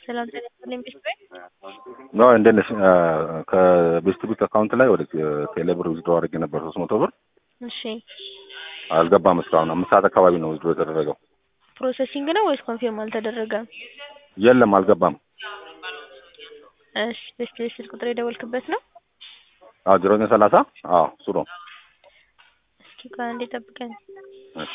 ሰላም ጤና ይስጥልኝ ቤት ቤት ነው እንዴት ነሽ? ከቤስት ቢት አካውንት ላይ ወደ ቴሌብር ዊዝድሮ አድርጌ ነበር ሶስት መቶ ብር እሺ አልገባም እስካሁን አምስት ሰዓት አካባቢ ነው ዊዝድሮ የተደረገው። ፕሮሰሲንግ ነው ወይስ ኮንፊርም አልተደረገም? የለም አልገባም። እሺ ቤስት ቤት ስልክ ቁጥር የደወልክበት ነው? አዎ ዜሮ ዘጠኝ ሰላሳ አዎ እሱ ነው። እስኪ ቆይ አንዴ ጠብቀኝ። እሺ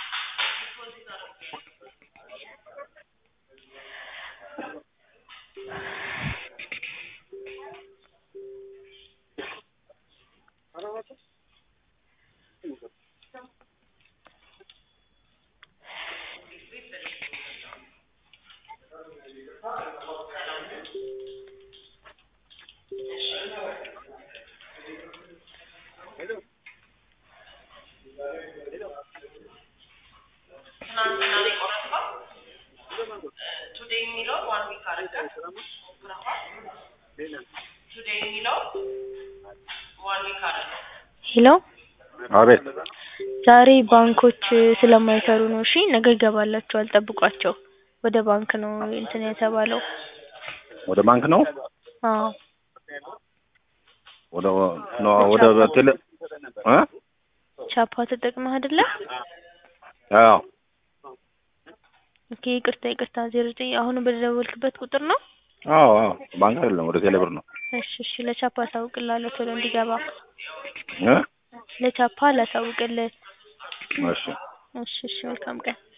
ቱዴይ የሚለው ዋን ዊክ አድርገህ ቱዴይ የሚለው ዋን ዊክ አድርገህ ሄሎ አቤት ዛሬ ባንኮች ስለማይሰሩ ነው። እሺ ነገ ይገባላችኋል፣ ጠብቋቸው። ወደ ባንክ ነው እንትን የተባለው። ወደ ባንክ ነው አዎ ወደ ነው ወደ ቴሌ እ ቻፓ ተጠቅመህ አይደለ? አዎ ኦኬ ይቅርታ ይቅርታ። ዜሮ ዘጠኝ አሁን በደወልክበት ቁጥር ነው? አዎ አዎ ባንክ አይደለም ወደ ቴሌብር ነው እሺ እሺ ለቻፓ አሳውቅልሃለሁ ቶሎ እንዲገባ። እ ለቻፓ ላሳውቅልህ። እሺ እሺ እሺ መልካም ቀን